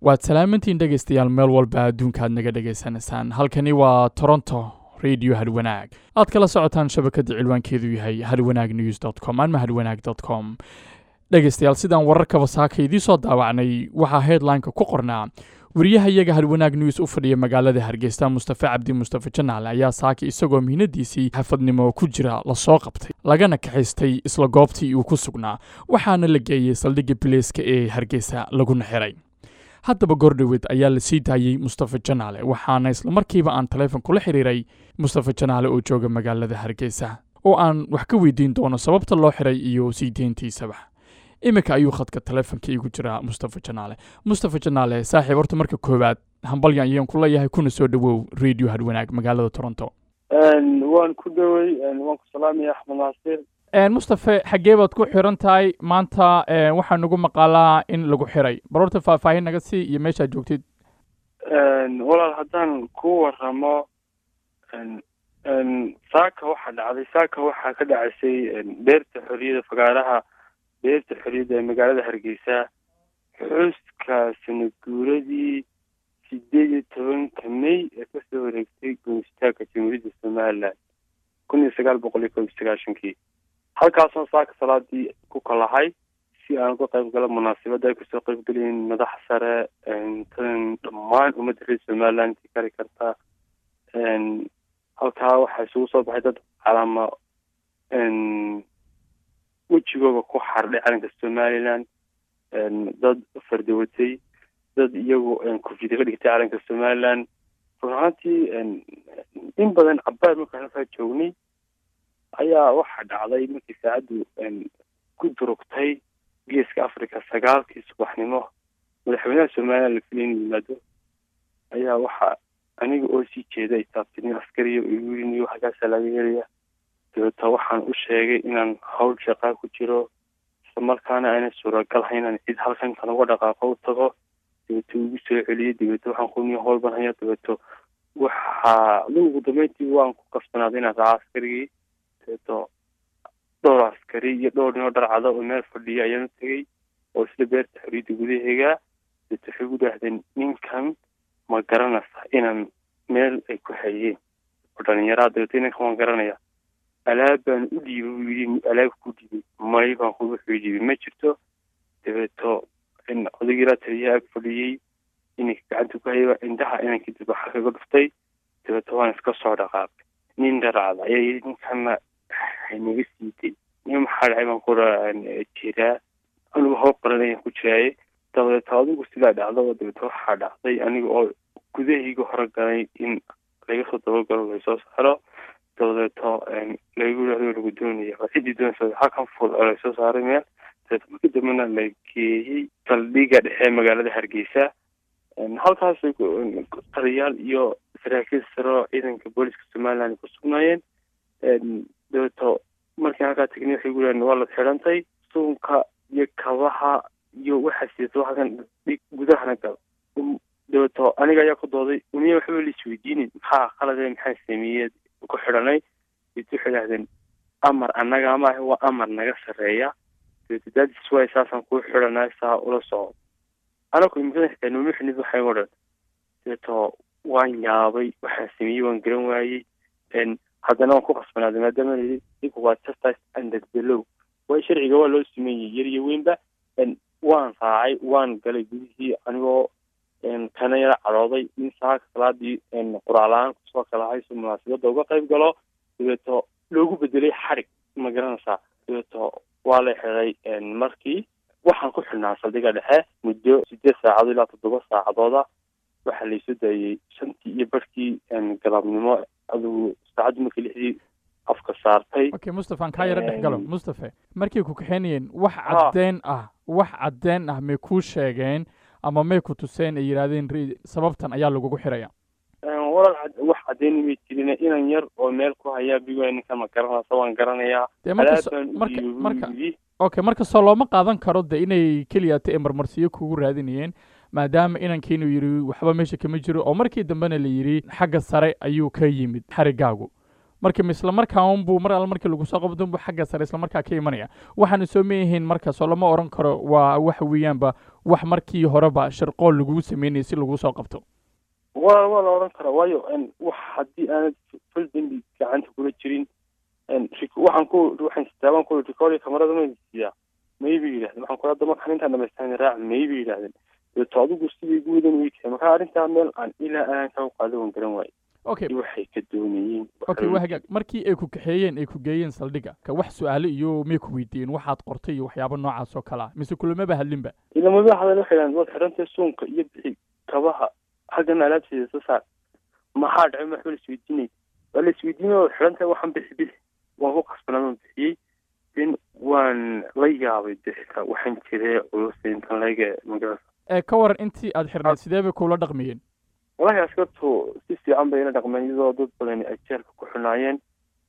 waad salaamantiin dhegaystayaal meel walba adduunka aad naga dhegaysanaysaan halkani waa toronto radio hadwanaag aad kala socotaan shabakadda cilwaankeedu yahay hadwanaag news dot com ama hadwanaag dot com dhegaystayaal sidaan wararkaba saaka idiin soo daawacnay waxaa headlineka ku qornaa wariyaha iyaga hadwanaag news u fadhiya magaalada hargeysa mustafe cabdi mustafe janaale ayaa saaka isagoo mihnadiisii xafadnimo ku jira lasoo qabtay lagana kaxaystay isla goobtii uu ku sugnaa waxaana la geeyey saldhigga bileyska ee hargeysa laguna xiray haddaba goordhoweed ayaa la sii daayey mustafe janaale waxaana islamarkiiba aan taleefon kula xiriiray mustafe janaale oo jooga magaalada hargeysa oo aan wax ka weydiin doono sababta loo xiray iyo sii deyntiisaba iminka ayuu khadka taleefonka igu jiraa mustafe janaale mustafe janaale saaxiib horta marka koowaad hambalyan ayaan ku leeyahay kuna soo dhowow radio hadwanaag magaalada toronto waan ku dhowey waan ku salaamaya axmed naasir mustafe xaggee baad ku xiran tahay maanta waxaa nagu maqaalaa in lagu xiray bal horta faahfaahin naga sii iyo meeshaad joogtid walaal haddaan ku waramo saaka waxaa dhacday saaka waxaa ka dhacaysay beerta xorriyada fagaaraha beerta xorriyadda ee magaalada hargeysa xuska sanaguuradii sideed iyo tobanka may ee kasoo wareegtay goonistaagka jamhuuriyadda somalilan kun iyo sagaal boqol iyo kob iyo sagaashankii halkaasoo saaka salaadii ku kalahay si aan uga qayb galo munaasabadda ay kasoo qayb gelayiin madax sare tan dhammaan ummadda reer somaliland intii kari karta halkaa waxaa isugu soo baxay dad calaama wejigooga ku xardhay calanka somaliland dad fardawatay dad iyagu kufida ka dhigtay calanka somaliland run ahaantii in badan cabaar markaan halkaa joognay ayaa waxaa dhacday markii saacaddu ku durugtay geeska africa sagaalkii subaxnimo madaxweynaha somaliland la filay inuu yimaado ayaa waxaa aniga oo sii jeeda ay taabtay nin askariya oo igu yiri niyo xaggaasaa laga helaya dabeeta waxaan u sheegay inaan hawl shaqaa ku jiro isla markaana ayna suuragalhay inaan cid halkan kan uga dhaqaaqo u tago dabeeto igu soo celiyey dabeeto waxaan ku niyo howlban haya dabeeto waxaa ugu dambeyntii waan ku kasbanaaday inaan raaca askarigii dabeeto dhowr askari iyo dhowr ninoo dharcada oo meel fadhiya ayaan u tegey oo isla beerta xorriyadda gudaheega dabeeto waxay gu dhaahdeen ninkan ma garanaysa inaan meel ay ku hayeen oo dhalinyaraa dabeeto ninkan waan garanaya alaab baan u dhiibay buu yidhi alaab ku dhiibay may baan ku wuxuu dhiibay ma jirto dabeeto odagiilaa taliyaha ag fadhiyey inanka gacanta ku hayay indhaha inankii dib waxa kaga dhuftay dabeeto waan iska soo dhaqaaqay nin dharacda ayaa yidhi ninkana naga siiday nin maxaa dhacay baan kura jiraa anigu hoo qaran ayaan ku jiraaye dabeeto adigu sidaa dhacdo dabeeto waxaa dhacday aniga oo gudahayga hore galay in laga soo dabagalo laysoo saaro dabadeeto lagu yidhahdo lagu doonaya waa ciddii doonaysa halkan ful oo laysoo saaray meel dabeeto markii dambena la geeyey saldhiga dhexe magaalada hargeysa halkaas taliyaal iyo saraakiil sare oo ciidanka booliska somaliland ku sugnaayeen dabeeto markii halkaa tegnay waxay gu yidhahdeen waa la xidhantay suunka iyo kabaha iyo waxaa sidato halkan gudahana gal dabeeto aniga ayaa ku dooday uniya waxba la isweydiinin maxaa qalade maxaa sameeyey ku xidhanay dabeeto waxay idhahdeen amar annaga amaaha waa amar naga sarreeya dabeeto daadis waay saasaan kuu xidhanay saa ula soco anaku imikada xitaa nooma xinid waxay o dhan dabeeto waan yaabay waxaan sameeyey waan garan waayey haddana waan ku qasbanaaday maadaama layidhi dinku waa justice under the law way sharciga waa loo sameeyey yar iyo weynba waan raacay waan galay gudihii anigoo kana yara cadhooday in saaka salaadii quraala-aan kusoo kalahay si munaasabadda uga qayb galo dabeeto loogu bedelay xarig ma garanaysaa dabeeto waa la xiday markii waxaan ku xidhnaa saldhiga dhexe muddo sideed saacadood ilaa toddoba saacadooda waxaa laysoo daayey shantii iyo barhkii galabnimo adigu saacaddu markii lixdii afka saartay okay mustafe aan kaa yaro dhex galo mustafe markay ku kaxeynayeen wax caddeyn ah wax caddeyn ah may kuu sheegeen ama may ku tuseen ay yidhaahdeen sababtan ayaa lagugu xiraya walal wax caddeyn may jirin inan yar oo meel ku hayaa bigo ninkan ma garanaysa waan garanayaa dee marka marka okay markastoo looma qaadan karo de inay keliyata ee marmarsiyo kugu raadinayeen maadaama inankiinu yidhi waxba meesha kama jiro oo markii dambena la yidhi xagga sare ayuu ka yimid xarigaagu marka ma isla markaa unbuu mar alle markii lagu soo qabto unbuu xagga sare isla markaa ka imanaya waxaana soo meeyihiin markaas oo lama oran karo waa waxa weeyaanba wax markii horeba sharqool lagugu sameynayay si lagu soo qabto waa waa la odhan karaa waayo wax haddii aanad fal dembi gacanta kula jirin waxaan ku waxaan sitaabaan ku recordi kamarada ma siiyaa maybe yidhahdeen waxaan kula dama kan intaan dhamaystaan raac maybe yidhahdeen dabeeto adigu sidii guudan way tahay marka arrintaa meel aan ilaa aan ka qaado waan garan waaye okay waxay ka doonayeen okay waa hagaag markii ay ku kaxeeyeen ay ku geeyeen saldhigga ka wax su-aale iyo may ku weydiiyeen waxaad qortay iyo waxyaabo noocaas oo kale ah mise kulamaba hadlinba ilamaba hadal waxay dhahan waad xidhantay suunka iyo bixi kabaha xaggan alaabteeda soo saar maxaa dhacay maxba la isweydiinay waa la isweydiinay waad xidhantahay waxaan bixi bixi waan ku qasbanaa waan bixiyey den waan la yaabay de xitaa waxaan jiree culus intan laga magarasa ee ka waran intii aad xirnayd sidee bay kula dhaqmayeen walahi askartu si fiican bay ila dhaqmeen iyadoo dad badan ay jeelka ku xunaayeen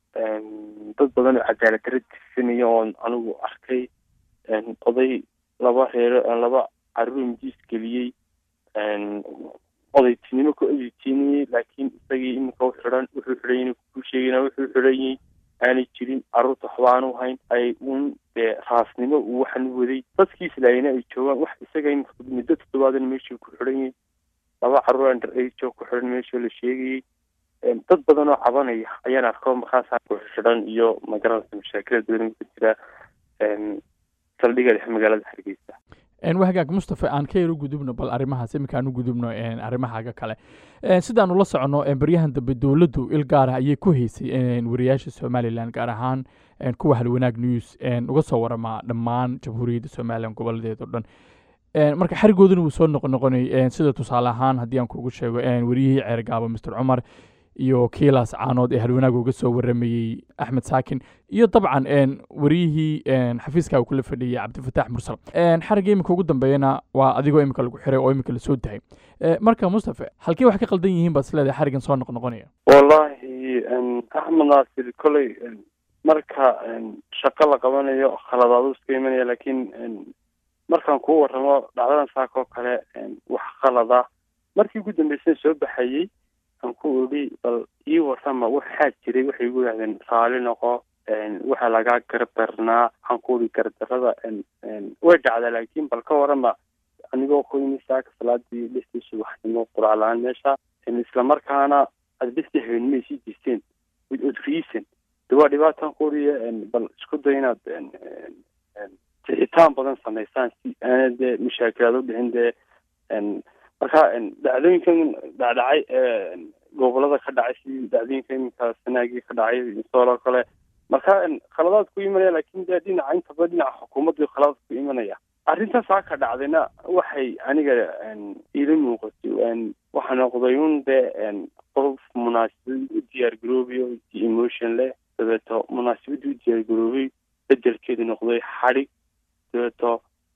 dad badan oo cadaalad dara tirsanaya oon anigu arkay oday laba reero laba caruur mijiis geliyey odaytinimo ku editiinayey laakiin isagii iminka u xidhan wuxuu xidhan yahay ku sheegayna wuxuu xidhan yahay aanay jirin carruurta waxba aanu hayn ay un dee raasnimo uu waxan waday dadkiis laayna ay joogaan wax isaga iminka muddo toddobaadan meeshuu ku xidhan yahay laba carruur under age oo ku xidhan meeshoo la sheegayey dad badan oo cabanaya ayaan arko markaasa ku xidhan iyo magaranaysa mashaakilada badan ku jira saldhiga dhexe magaalada hargeysa waa hagaag mustafa aan ka yaro gudubno bal arrimahaas iminka aan u gudubno arrimahaaga kale sidaanu la soconno baryahan dambe dowladdu il gaara ayay ku haysay wariyaasha somalilan gaar ahaan kuwa halwanaag news uga soo waramaa dhammaan jamhuuriyadda somalilan goboladeed oo dhan marka xarigooduna wuu soo noqonoqonay sida tusaale ahaan haddii aan kugu sheego wariyihii ceergaabo master cumar iyo kiilaas caanood ee halwanaag uga soo waramayey axmed saakin iyo dabcan wariyihii xafiiska uu kula fadhiyey cabdifataax mursal xarigga iminka ugu dambeeyana waa adigoo iminka lagu xiray oo iminka lasoo dahay marka mustafa halkii wax ka qaldan yihiin baad isleedahay xariggan soo noqnoqonaya wallahi axmed naasir koley marka shaqo la qabanayo khaladaadu iska imanaya laakiin markaan kuu warramo dhacdadan saaka oo kale wax qalada markii ugu dambeysay soo baxayey aan ku odhi bal ii warrama waxaa jiray waxay igu yidhahdeen raali noqo waxa lagaa gardarnaa waxaan ku odhi gardarada way dhacdaa laakiin bal ka warrama anigoo ku yimi saaka salaadii lixdii subaxnimo quracla-aan meesha islamarkaana aad lixdii habeenimo ay sii jirteen with od reason de waa dhibaataan ku odhiya bal isku day inaad tixitaan badan samaysaan si aana dee mashaakilaad u dhicin dee marka dhacdooyinkan dhacdhacay gobolada ka dhacay si dhacdooyinka iminka sanaagii ka dhacay sooloo kale marka khaladaad ku imanaya laakin dee dhinaca intaba dhinaca xukuumaddu khaladaad ku imanaya arrintaas haa ka dhacdayna waxay aniga ila muuqatay waxa noqday un dee qof munaasabad u diyaar garoobayo emotion leh dabeeto munaasabadii u diyaar garoobay bedelkeedu noqday xadhig dabeeto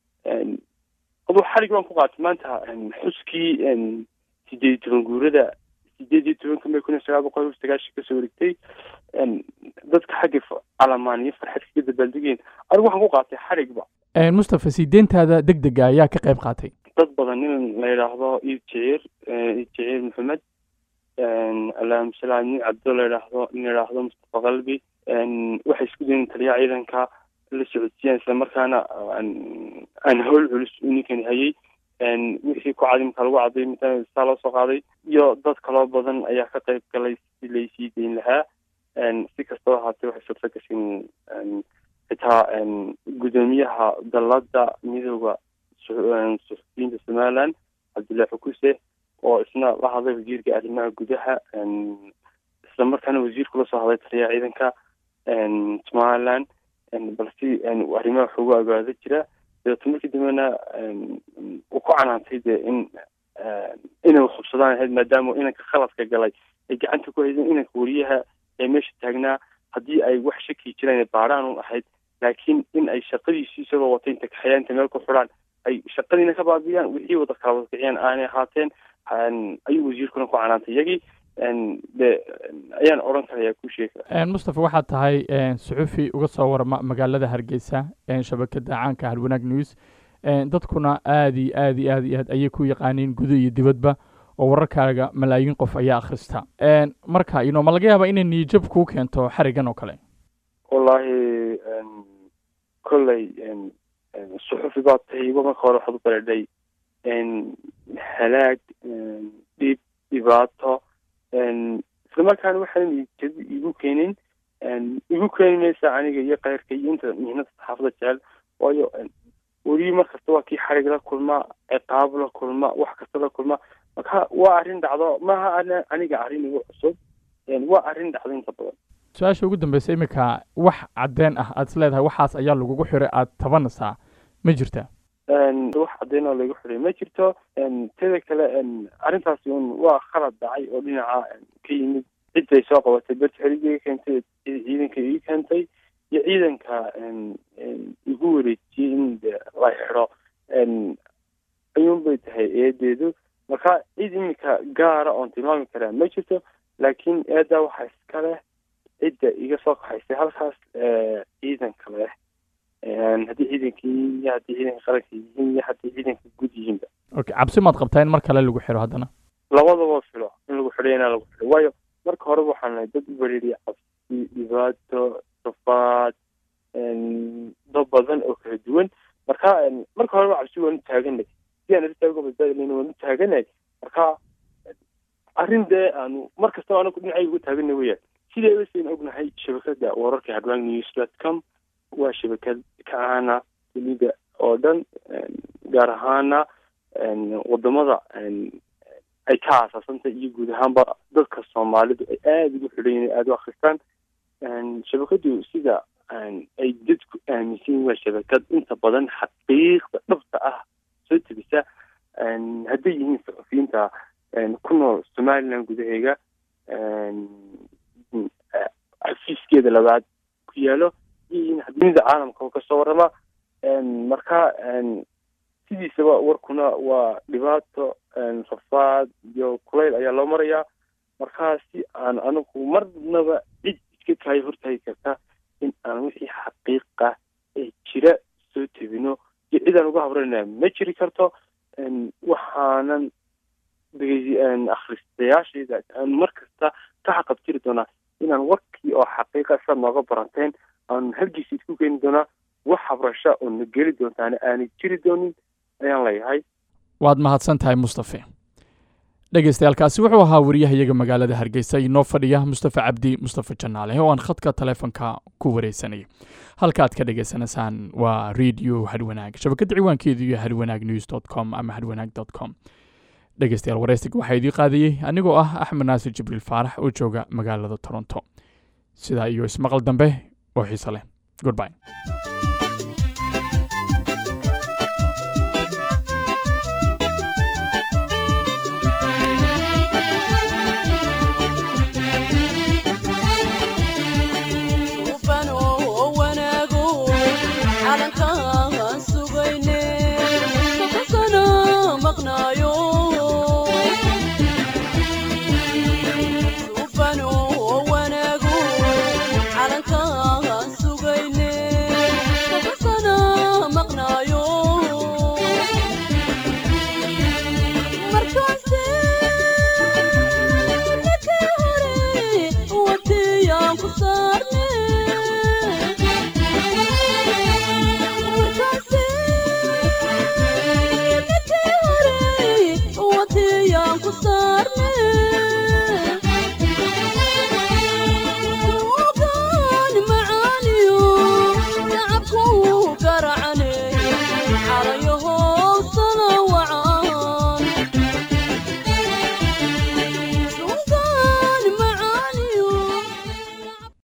aduu xarig baan ku qaatay maanta xuskii sideed iyo toban guurada sideed iyo tobanka may kun iyo sagaal boqol iyo sagaashan kasoo wareegtay dadka xagga calamaan iyo farxad kaga dabaaldegeen anigu waxaan ku qaatay xarigba mustafa sideentaada deg dega ayaa ka qayb qaatay dad badan nin la yidhaahdo iid jiciir iid jiciir maxamed allahuma salli ala nin cabdo la yidhaahdo nin la yidhaahdo mustafa qalbi waxay isku dayen taliyaha ciidanka la socodsiiyaan isla markaana aan howl culus uu ninkani hayay wixii ku cadi marka lagu caday mitaa saa loo soo qaaday iyo dad kaloo badan ayaa ka qayb galay si laysii dayn lahaa si kastaba ahaatee waxay suurta gashin xitaa guddoomiyaha dalada midooda suxufiyiinta somaliland cabdullahi xukuse oo isna la hadlay wasiirka arrimaha gudaha isla markaana wasiirku la soo hadlay taliyaha ciidanka somaliland balse arrimaha waxugu agaada jira dabeeto markii dambena uu ku canaantay dee in inay hubsadaan ahayd maadaama inanka khaladka galay ay gacanta ku haydeen inanka wariyaha ee meesha taagnaa haddii ay wax shaki jiraan baaraan un ahayd laakiin in ay shaqadiisii isagoo wata inta kaxeeyaan inta meel ku xidhaan ay shaqadiina ka baabiyaan wixii wada kala wada kiciyaan aanay ahaateen ayuu wasiirkuna ku canaantay iyagii de ayaan odhan karayaa ku sheega mustafa waxaad tahay suxufi uga soo warama magaalada hargeysa shabakada caanka halwanaag news dadkuna aad iyo aad iyo aad iyo aad ayay ku yaqaaniin gudo iyo dibadba oo wararkaaga malaayiin qof ayaa akhrista marka ino ma laga yaabaa inay niyijab kuu keento xarigan oo kale wallaahi kolley suxufi baa tahiba marka hore waxaad u bareedhay halaag dhib dhibaato isla markaana waxaan niyijab igu keenin igu keeni maysa aniga iyo keyrka iyo inta mihnada saxaafada jecel waayo weli mar kasta waa kii xarig la kulma ciqaab la kulma wax kasta la kulma marka waa arrin dhacdo maaha aniga arrin igu cusub waa arrin dhacdo inta badan su-aasha ugu dambeysa iminka wax cadeen ah aad is leedahay waxaas ayaa lagugu xiray aada tabanaysaa ma jirta wax cadeen oo lagu xiray ma jirto teda kale arrintaasi un waa khalad dhacay oo dhinaca ka yimid cidday soo qabatay berti xerigiga keentay ciidanka ii keentay iyo ciidanka igu wareejiyey in la xidho ayuun bay tahay eedeedu marka cid iminka gaara oon tilmaami karaa ma jirto laakiin eeddaa waxaa iska leh cidda iga soo kaxaysay halkaas ciidanka leh haddii ciidankii iyo haddii ciidanka qaranka yihiin iyo haddii ciidanka guud yihiinba okay cabsi maad qabtaa in mar kale lagu xiro haddana labadaba filo in lagu xidhay inaa lagu xidhay waayo marka horeba waxaan nahay dad u bareeriya cabsi dhibaato safaad dad badan oo kala duwan marka marka horeba cabsi waan u taaganay si aan arrintaa uga badbaadilayna waan u taaganay marka arrin dee aanu mar kastaba anagu dhinacayga uga taaganay weyaan sidee basayn ognahay shabakada wararka hadwang news dot com waa shabakad ka ahana dunida oo dhan gaar ahaana wadamada ay ka aasaasantay iyo guud ahaanba dadka soomaalidu ay aada ugu xidhan yihin aada u akristaan shabakadu sida ay dadku aaminsan yihin waa shabakad inta badan xaqiiqda dhabta ah soo tebisa hadday yihiin saxufiyiinta ku nool somaliland gudaheega xafiiskeeda labaad ku yaalo iyo dunida caalamka oo kasoo warrama marka sidiisaba warkuna waa dhibaato rafaad iyo kulayl ayaa loo marayaa markaa si aan anigu marnaba cid iska kaayo hortaagi karta in aan wixii xaqiiqa ee jira soo tebino iyo cid aan uga habranaya ma jiri karto waxaanan akhristayaashayda aan mar kasta ka xaqabtiri doonaa inaan warkii oo xaqiiqa sa nooga baranteen aan halgiisa isku keeni doonaa wax habrasha oo na geli doontaana aanay jiri doonin ayaan leeyahay waad mahadsan tahay mustafe dhegeystayaaalkaasi wuxuu ahaa wariyahayaga magaalada hargeysa inoo fadhiya mustafe cabdi mustafe janaale oo aan khadka taleefonka ku wareysanayay halkaaad ka dhegeysanaysaan waa radio hadwanaag shabakadda ciwaankeedu iyo hadwanaag news dot com ama hadwanaag dot com dhegeystayaal wareysiga waxaa idii qaadayey anigoo ah axmed naasir jibriil faarax oo jooga magaalada toronto sidaa iyo ismaqal dambe oo xiise leh goodby